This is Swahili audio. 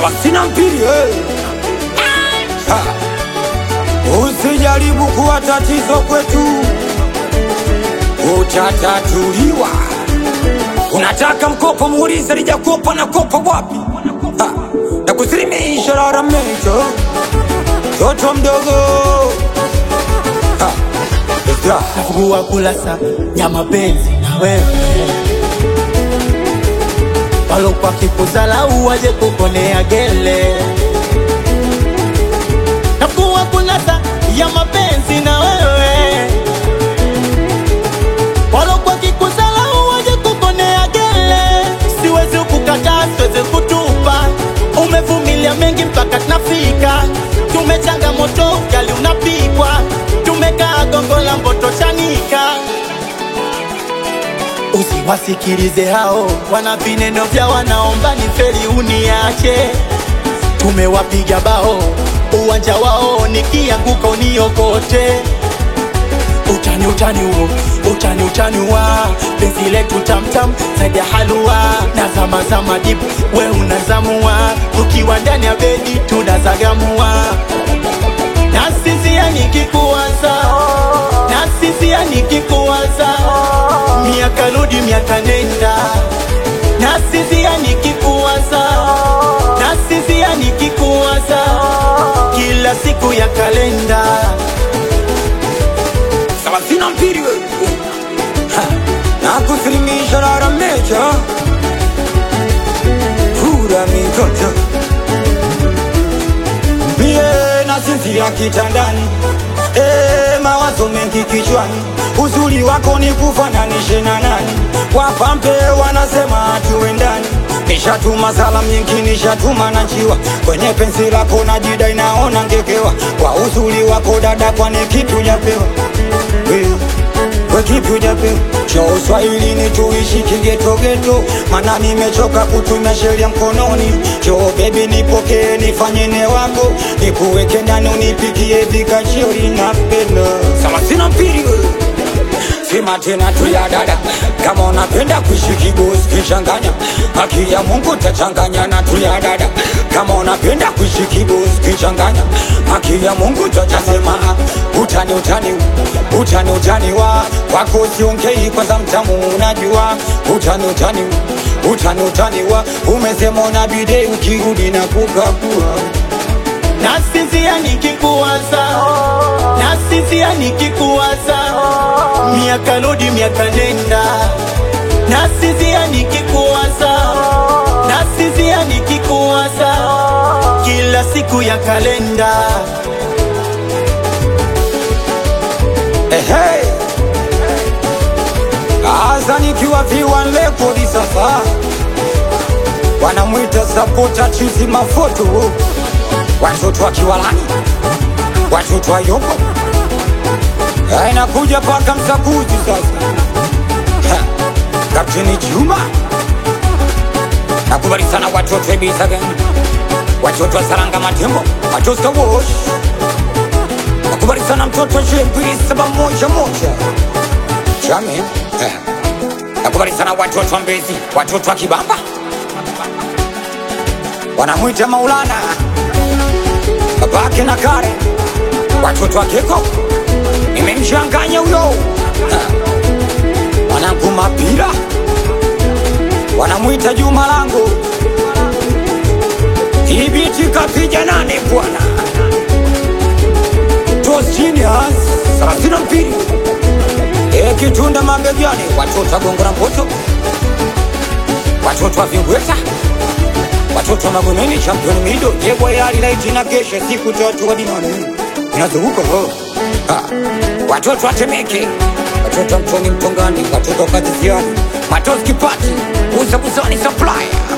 Sabasina mpili eh. Ha. Usijaribu kuwa tatizo kwetu, utatatuliwa. Unataka mkopo, muulize lijakopa na kopa wapi? Ha. Na kusilimisha lalamiko toto mdogo Ha. Isra. Fungua kurasa ya mapenzi na wewe, walokwa kikuzalau waje kuponea gele. Fungua kurasa ya mapenzi na wewe, walokwa kikuzalau waje kuponea gele. Siwezi kukataa, siwezi kutupa, umevumilia mengi mpaka tunafika. Tumechanga moto, ugali unapikwa, tumekaa gongo la mboto chanika. Usiwasikilize hao wana vineno vya wanaomba ni feli uniache. Tumewapiga bao uwanja wao, nikianguka uniokote. Utani utani huo utani utani wa penzi letu tamtam zaidi ya halua na zama zama dip we unazamua ukiwa ndani ya bedi tunazagamua na sisia nikikuwaza na sisia nikikuwaza miaka rudi miaka nenda na sisia nikikuwaza na sisia nikikuwaza kila siku ya kalenda Sabasina mpili we. Ha. Na kusilimisha lalamika kura mikoto mie na sisi ya kitandani Eh, mawazo mengi kichwani, uzuri wako ni kufananishe na nani? Wapambe wanasema tuendani, nishatuma salamu nyingi, nishatuma na njiwa kwenye penzi lako na jida inaona ngekewa kwa uzuri wako dada, kwani kipi hujapewa wewe? we kipi hujapewa? Cha uswahilini tuishi kigetogeto, mana nimechoka kutumia sheria mkononi. Cho bebi, nipokee nifanye wako, nikuweke ndani unipikie vikachori napenda sama sina mpili wewe sema tena tu ya dada, kama unapenda kuishi kibosi kichanganya, haki ya Mungu tachanganya na tu ya dada, kama unapenda kuishi kibosi kichanganya, haki ya Mungu tachasema utani utani utani utani wa kwako siongei kwanza, mtamu unajua utani utani utani utani wa umesema una bidei ukirudi na kukagua Nasinzia nikikuwaza, nasinzia nikikuwaza, miaka rudi miaka nenda. Nasinzia nikikuwaza, nasinzia nikikuwaza, kila siku ya kalenda. Ehe. Aza nikiwa viwan rekodi sasa, wanamwita sapota chizi mafoto, watoto wa Kiwalani, watoto wa Yombo, Eh, inakuja paka msakuzi sasa, Ha. Kapteni Juma, nakubali sana watoto wa Ibiza watoto wa Saranga Matembo, watoto wa Wosh, nakubali sana mtoto wa Shembili saba moja moja Chame eh. Nakubali sana watoto wa Mbezi, watoto wa Kibamba wanamwita Maulana, babake na Kare, watoto wa Keko nimemchanganya huyo Eh. wanangu Mapira wanamwita Juma langu Ibiti kapija nane bwana Tos Genius thelathini na mbili E, kitunda mabegani, watoto wa Gongo la Mboto, watoto wa Vingweta, watoto wa Magomeni, champion mido jebwa yali laiti na kesha siku tatu hadi nane inazunguka ho Ha. watoto wa Temeke, watoto wa Mtoni Mtongani, watoto wa Kaziziani, Matozi Kipati, Uza Buzani Supplier